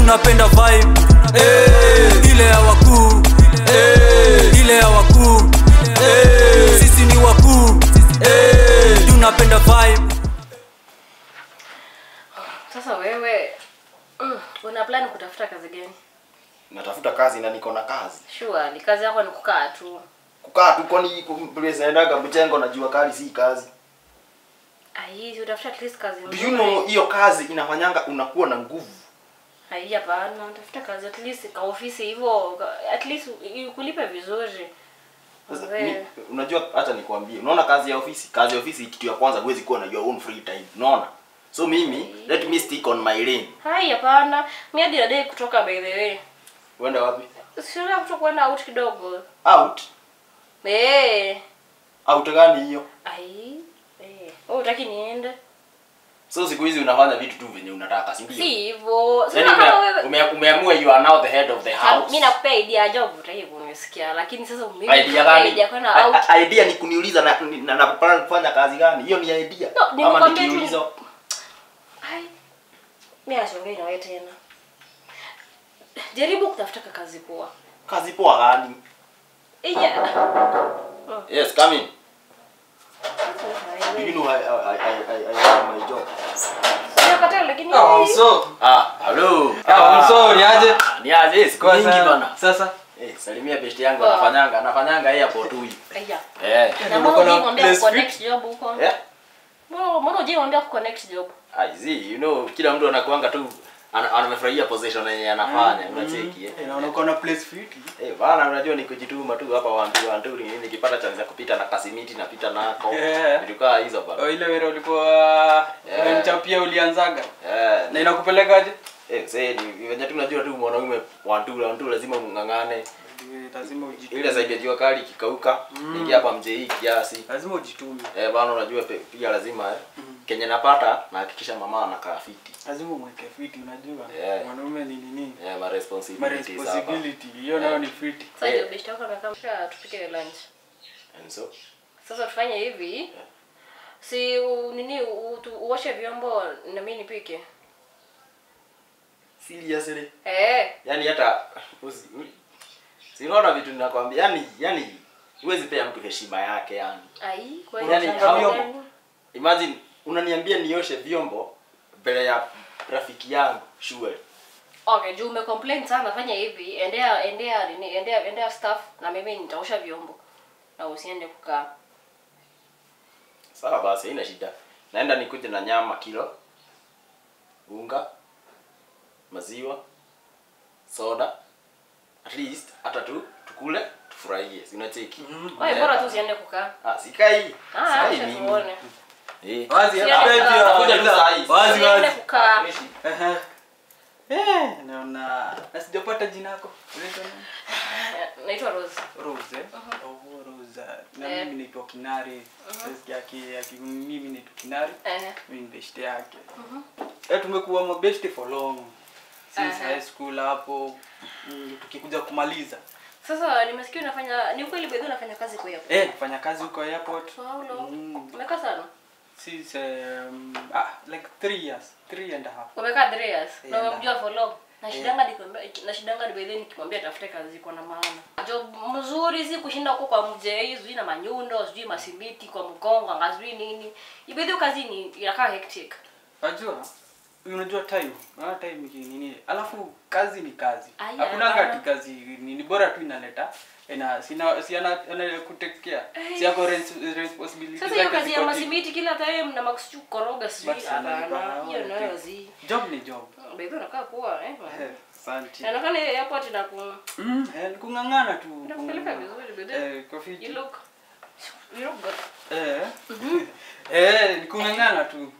tunapenda vibe eh, ile ya wakuu eh, ile ya wakuu eh, sisi ni wakuu eh, tunapenda vibe Sasa wewe mm, una plan kutafuta kazi gani? natafuta kazi na niko na kazi Sure, ni kazi yako ni kukaa tu. kukaa tu kwani place naendaga mchengo na jua kali si kazi Ai, utafuta at least kazi do nzuri. you know hiyo kazi inafanyanga unakuwa na nguvu Ai, hapana, tafuta kazi at least ka ofisi hivyo, ka- at least ikulipe vizuri. Sasa, Wewe. ni, unajua hata nikwambie unaona kazi ya ofisi kazi ya ofisi kitu ya kwanza huwezi kuwa na your own free time unaona so mimi let me stick on my lane Hai, hapana. Mimi hadi nadai kutoka by the way. uenda wapi Sio kutoka kwenda out kidogo. out Eh. out gani hiyo Ai. Eh. Wewe utaki niende? so siku hizi unafanya vitu tu venye unataka si ndio Si hivyo. Yaani Sasa kama ume, wewe ume, umeamua you are now the head of the house mimi nakupea idea ya job utaki kunisikia lakini sasa mimi idea gani idea kwenda out. I- I- idea ni kuniuliza na na, na plan kufanya kazi gani hiyo ni idea No, ama nimekwambia tu- nikiuliza Ai. Mimi asiongei na wewe tena. Jaribu kutafuta ka kazi poa. kazi poa gani Ija. yes come in do you know I, I, I, I, I have my job Sio kata lakini Ah, mso. ah hello Ah, mso, ni aje? Ah, ni aje siku Kwanza, nyingi bana Sasa. eh salimia best yangu Poa. anafanyanga anafanyanga airport huyu Aya. eh Na Ndio mbona kuna unamwambia place connect job huko? eh Mbona mbona unamwambia connect job? I see you know kila mtu anakuanga tu ana- anafurahia position yenye anafanya unacheki eh Eh, naona uko na place fiti. Eh, bana unajua ni kujituma tu hapa wantu wantu ni nikipata chance ya kupita na kasimiti napita nako. Yeah. Vitu kaa hizo bana. Oh, ile wera ulikuwa Yeah. unanichapia ulianzaga. Eh, Na inakupelekaje? eh sasa ni venye tu unajua tu mwanaume wantu wantu lazima mngangane. Eh, Lazima ujitume. Ile zaidi ya jua kali kikauka, ningia hapa mje hii kiasi. Lazima ujitume. Eh, bana unajua pe- pia lazima eh. Kenye napata na hakikisha mama anakaa fiti. Lazima umweke fiti unajua. Yeah. Mwanaume ni nini? Eh, ma Ma responsibilities hapa. responsibility. Hiyo nayo ni fiti. Sasa Eh. ndio best yako amekaa msha tupike lunch. And so Sasa tufanye hivi. Si u, nini u, tu, uoshe vyombo na mimi nipike. seriously. Eh. Yaani hata usi- si unaona vitu ninakwambia yani yani huwezi pea mtu heshima yake yani. Ai, kwa Yaani, hiyo hao- shamba gani? Imagine unaniambia nioshe vyombo mbele ya rafiki yangu shule. Okay, juu umecomplain sana, fanya hivi, endea endea nini, endea endea staff na mimi nitaosha vyombo. Na usiende kukaa. Sawa basi, haina shida. Naenda nikuje na nyama kilo, unga, maziwa, soda. At least hata tu tukule tufurahie. Si unacheki? Wewe bora tu usiende kukaa. Ah, sikai. Ah, Sikai acha mimi. tuone. Eh. Wazi Siende hapa hivi. kukaa. Kuja tu saa hii. Wazi Usiende wazi. kukaa. Ehe. Eh, naona na sijapata jina lako. Unaitwa nani? Naitwa Rose. Rose. eh? Oh, Rose. Na Eh. mimi naitwa Kinari. Sasa yake yake mimi naitwa Kinari. Eh. Mimi ni beshte yake. Eh, tumekuwa mabeshte for long. Since Aha. high school hapo mm, tukikuja kumaliza. Sasa nimesikia unafanya ni ukweli bedhi unafanya kazi kwa hapo. Eh, nafanya kazi huko airport. So how long? Mm. Umekaa sana? Since um, ah, like three years. Three and a half. Umekaa 3 years. Na Yeah. umemjua for long. Na shidanga nikwambia na shidanga ni bedhi nikimwambia tafute kazi iko na maana. Job mzuri si kushinda huko kwa mjei, sijui na manyundo, sijui masimiti kwa mgongo, ngazui nini. Ibedhi kazi ni inakaa hectic. Unajua? Unajua time. Unaona time ni nini? Alafu kazi ni kazi. Aya. Hakuna kati kazi nini bora tu inaleta ina sina si ana, ana kutekea. Si yako res- responsibility Sasa hiyo zake kazi ya ziko masimiti kila time na makusichu koroga sijui But sana hapana. lipa, Hiyo nayo okay. zi. deep. Job ni job. Bedhi unakaa poa eh. Eh, Asante. Inaonekana hiyo airport na ku Mm, eh, ni kung'ang'ana tu. Inakupeleka vizuri bedhi. Eh, kwa fiti. You look you look good. Eh. Eh, ni kung'ang'ana tu.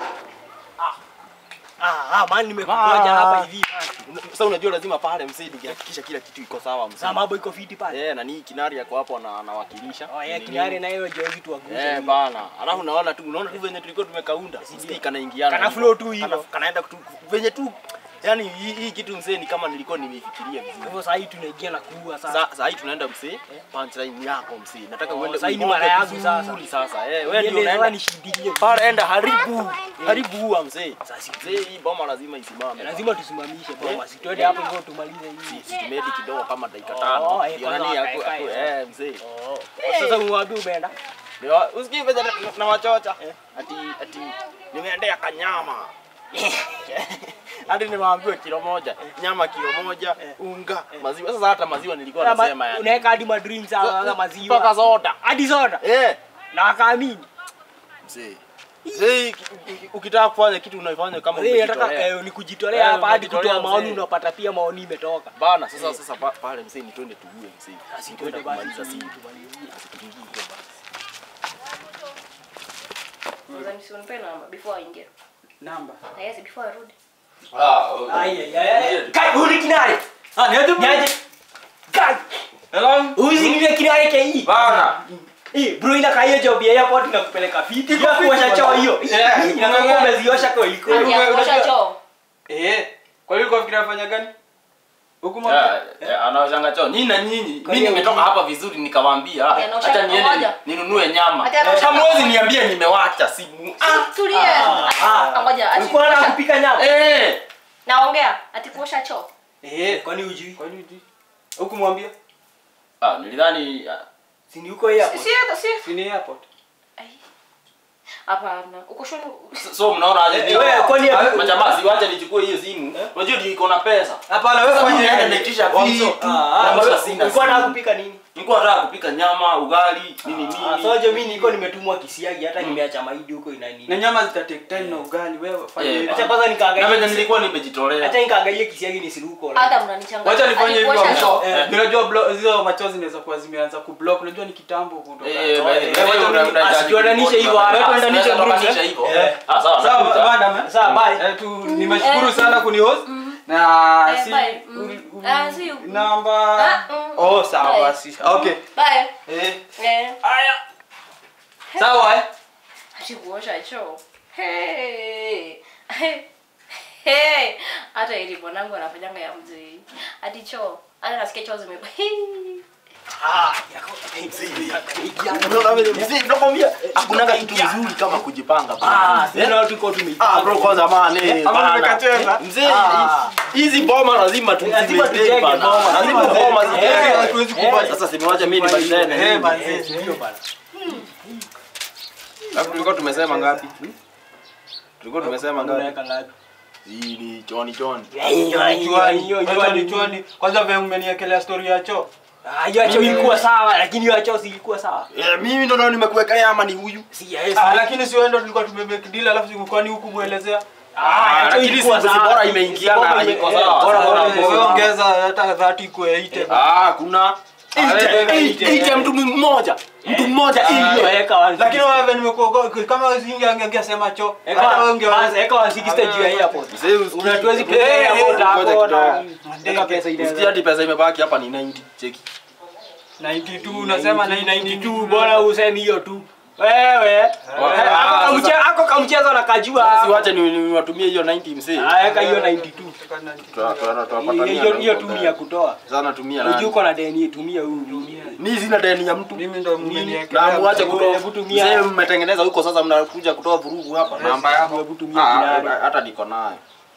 Ah, ah, man nimekuja hapa hivi. Sasa unajua lazima pale msee nikihakikisha kila kitu iko sawa msee. Sasa mambo iko fiti pale. Eh, na ni kinari yako hapo na anawakilisha. Oh, yeah, Ni kinari nini? na hiyo jo vitu wagusa. Eh, bana. Alafu unaona tu unaona tu venye tulikuwa tumekaunda. Sisi kanaingiana. Kana hivyo. flow tu hivyo. Kana- Kanaenda tu venye tu Yaani hii, hii kitu mzee ni kama nilikuwa nimeifikiria Kwa vizuri. hivyo sasa hii tunaingia na kuua sasa. Sa- Saa hii tunaenda mzee, punchline yako mzee. Nataka Oh, uende saa hii ni uigonge mara yangu vizuri sasa. sasa. Eh, wewe ndio Niende sasa unaenda nishindilie. pale, enda haribu haribu huwa mzee. Sasa Mzee, hii boma lazima isimame. lazima tusimamishe boma. Si twende hapo hivyo tumalize hii. si tumedi kidogo kama dakika Oh, tano. eh, Ndio kwanza nani wakae aku- kae aku- sasa. eh mzee. Oh. Sasa umwambie umeenda. Ndio usikii venye na- na wachocha. Ati ati nimeendea kanyama. Hadi nimeambiwa kilo moja, nyama kilo moja, unga, maziwa. Sasa hata maziwa nilikuwa Ama nasema yani. Unaweka hadi madrinks hapa Mpaka maziwa. soda. Hadi soda. Eh, Na akaamini. mzee. Mzee, uki- uki- ukitaka kufanya kitu unaifanya kama Mzee nataka umejitolea. eh, ni kujitolea Eh, hapa hadi umejitolea kutoa maoni mzee. unapata pia maoni imetoka. Bana, sasa sasa pa- pale mzee ni twende tuue mzee. Basi Twende twende basi kumaliza siku. tumalizie. Tuingie hiyo basi. Mzee msinipe namba before aingie. Namba. Na yes before arudi. Ai ai ai. Kai huni kinare. Ah, niaje? Niaje? Kai. Hello. Uzi ni ile kinare ke hii. Bana. Eh, bro ina kaya job ya airport na kupeleka fiti. Iko Ya fiti kuosha bwana. choo hiyo. Yeah, Inakuwa kumeng'aa. umeziosha kwa iko. Hadi ya unajua- kuosha choo. Eh. Kwa hiyo ulikuwa fikiria fanya gani? Huku Ya, mwambie. ya, anaoshanga choo. Nyinyi na nyinyi. Kwa Mimi hiyo nimetoka uji- hapa vizuri nikawaambia Ya, anaosha acha niende pamoja. ninunue nyama. Ati anaosha- Hamwezi niambia nimewacha simu. Ah, Tulie. ah. Ah, Ngoja. ati Ulikuwa unataka kuosha- kupika nyama? eh. Naongea. Ati kuosha choo. Eh. Kwani hujui? Kwa nini hujui? Huku mwambie. Ah, nilidhani ah, Si ni huko airport. Si hata si. Si ni airport. Ai. Hapana. Uko shoni. so- so mnaona aje Eh, ni- wewe, kwani Ah, ya- majamaa siwache nichukue hiyo simu. Unajua ndio iko na pesa. Hapana wewe Sasa fanya mimi naenda nini? naitisha Also, vitu. Ah, Na ah, mbona wewe sina ulikuwa simu? unataka kupika nini? Nilikuwa nataka kupika nyama, ugali, nini nini. Ah, so je mimi niko nimetumwa kisiagi hata nimeacha mahidi huko ina nini. Na nyama zita take time na ugali wewe fanya Eh, hivi. Acha kwanza Na venye nikaangalia. nilikuwa nimejitolea. Acha nikaangalia kisiagi nisiruko. Hata mnanichanganya. Wacha nifanye Ati hivyo kuosha msho. choo. Eh. Unajua blo- hizo machozi zinaweza kuwa zimeanza kublock. Unajua ni kitambo kutoka. Eh, by the way, Eh, wewe una- unahitaji asituendanishe kuripoti hivyo, mapema. wewe tuendanishe Tunaweza group, tukanisha eh? hivyo. Eh. Ah, sawa, Sawa, nakuja. madam. eh? Sawa, bye. Eh, tu nimeshukuru sana kunihost na Eh, si bye. Mm. uli- uli- Ah, si- namba Ah, mm. oh sawa Bye. basi okay Bye. eh Eh. haya sawa eh Ati kuosha choo. Hey. Hey. Hata ili bwanangu anafanyanga ya mzee. Hadi choo. Hata nasikia choo zime. Ah, yako. Unaona vile mzee nakwambia hakunanga kitu mzuri kama kujipanga. bro. Ah, Eh? sasa tuko tumeipanga. Ah bro kwanza man Ama bana. nimekacheza? Mzee Ah. hizi boma lazima tu Lazima tujenge bana. boma. Lazima Lazima boma tujenge. zijengwe. Eh, hatuwezi eh. kubali. Sasa simwache mimi nibadilene. Eh, Eh, bana. Eh, ndio bana. Alafu tulikuwa tumesema ngapi? Tulikuwa tumesema ngapi? Unaweka ngapi? Hii ni choni choni. Chwani chwani kwanza vile umeniekelea story ya choo Ah, hiyo acho ilikuwa sawa lakini hiyo acho si ilikuwa sawa. Eh, mimi ndo naona nimekuwekelea ama ni huyu? Si yes. ah lakini si wewe ndo tulikuwa tumemake deal alafu sikukwani huku muelezea Ah, acho lakini ilikuwa si- si sawa. bora imeingiana, Bora ime- iko eh, sawa. bora- bora Sawa. iko wewe sawa. ongeza hata 30 kwa 8 Ah, kuna Ah, wewe, Ite- wewe, ite mtu mmoja. Mtu mmoja Ah, ili. weka one lakini sixty. wewe nimekuogoa kama zinge angesema choo Eka- hata wewe unge kwanza, eka one sixty juu ya airport. Mzee usikii. Unatuwezi Eh, kupea eh, airport ngoja hapo na kidogo. eka pesa Usikie ile. hadi pesa imebaki hapa ni 90. Cheki. 92 unasema 92 bora useme hiyo tu. Wewe. Ah, Ako kamche- ako kamchezo na kajua. Siwache ni niwatumie hiyo 90 mzee. Ah, eka hiyo 92. Tuwa- tuwa- tuwapatania Hiyo hiyo na- tu ni ya kutoa. Sasa natumia Unajua nani? uko na deni tumia huyu. Ni sina deni ya mtu. mimi ndo Na mmeniekelea muache Hebu kutoa. tumia. Mzee mmetengeneza huko sasa mnakuja kutoa vurugu hapa. Namba yako. Hebu tumia Ah, dinari. hata niko nayo.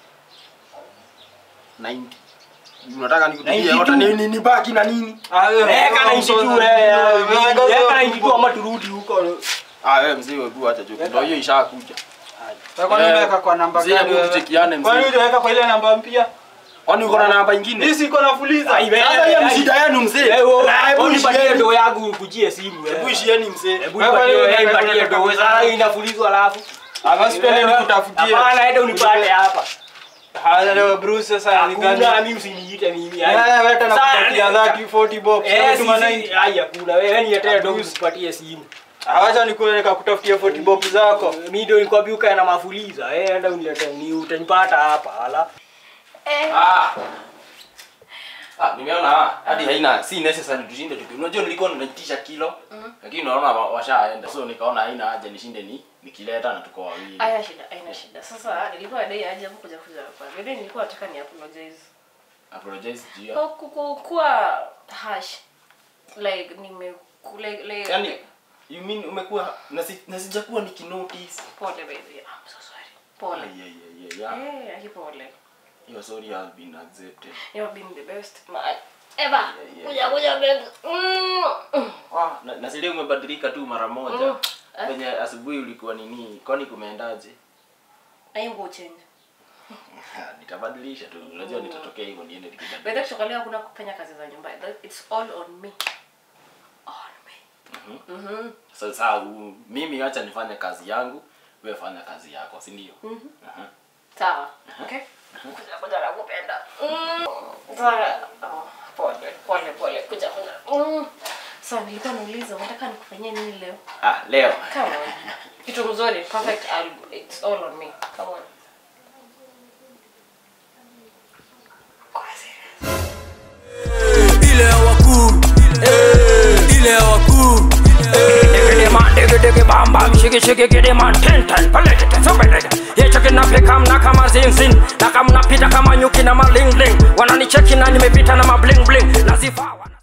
90. Unataka nikutumie 92? hata ni ni- nibaki na nini? Ah, wewe, Eka wewe 92 msoza- wewe. wewe, Eka wewe, 92 ama turudi huko. Ah, wewe mzee wewe acha joke. Ndio hiyo ishakuja. Wewe kwani Eh, unaweka kwa namba mzee, gani hebu wewe? tuchekiane, mzee. Kwani unaweka kwa ile namba mpya? Kwani uko na namba nyingine? Hii siko nafuliza. Ai, wewe. Sasa hiyo ni shida yenu mzee. Hebu Na hebu nipatie ishieni. ndo yangu kujie simu. Hebu ishieni mzee. Hebu Wewe, nipatie wewe, wewe wewe, nipatie wewe, ndo. wewe, Sasa wewe. inafulizwa alafu. Ama sipende nikutafutie. Hapana, enda unipate hapa. Haya leo Bruce sasa ni gani? Hakuna mimi usiniite mimi. Eh, wewe tena Sasa- kupatia 30 40 bob. Eh, Kama si tuma si. 90. Haya kuna wewe niletee ndo Bruce. nikupatie simu. Awacha nikuweka kutafutia 40 bob zako. Mimi ndo nikwambia ukae na mafuliza. Eh, enda uniletee ni utanipata hapa. Ala. Eh. Ah, Ah, nimeona ah, hadi haina si necessary tushinde tuki. Unajua nilikuwa ninaitisha kilo. Lakini unaona wa- washaenda. So nikaona haina haja nishinde ni nikileta na tuko wawili. Haina shida, haina shida. Sasa nilikuwa dai aje hapo kuja kuja hapa. Baadaye nilikuwa nataka ni apologize. Apologize to you. Kwa ku- kuwa harsh. Like nime like, like Yaani you mean umekuwa na si- na sijakuwa nikinotice. pole baby. I'm so sorry. Pole. Yeah, yeah, yeah, yeah. Eh, aki pole. Your sorry has been accepted. You have been the best man ever. Kuja kuja baby. Mm. Mm. Ah, na, na sile umebadilika tu mara moja. Mm. Eh? Venye asubuhi ulikuwa nini? Kwani kumeendaje? Aingo change. Nitabadilisha tu. Unajua nitatokea hivyo niende By the nikibadilisha. way, kutoka leo hakuna kufanya kazi za nyumba. That- It's all on me. On me. Mhm. Sasa u- mimi acha nifanye kazi yangu, wewe fanya kazi yako, si ndio? Aha. Sawa. Okay? Kuja kuja nakupenda. Mm. Sawa. Oh, pole pole pole. Kuja kuja. Mm. Sawa, nilikuwa nauliza unataka nikufanyie nini leo? Ah, leo. Come on. Kitu mzuri, perfect album. It's all on me. Come on. Kwa serious. ile ya wakuu Eh, ile ya wakuu Diggy man, diggy diggy bam bam, shiggy shiggy giddy man, ten ten, palete ten, so palete. Ye cheki na peka mna kama zin zin, na kama napita kama nyuki na maling ling. Wananicheki na nimepita na mabling bling, nazifa wana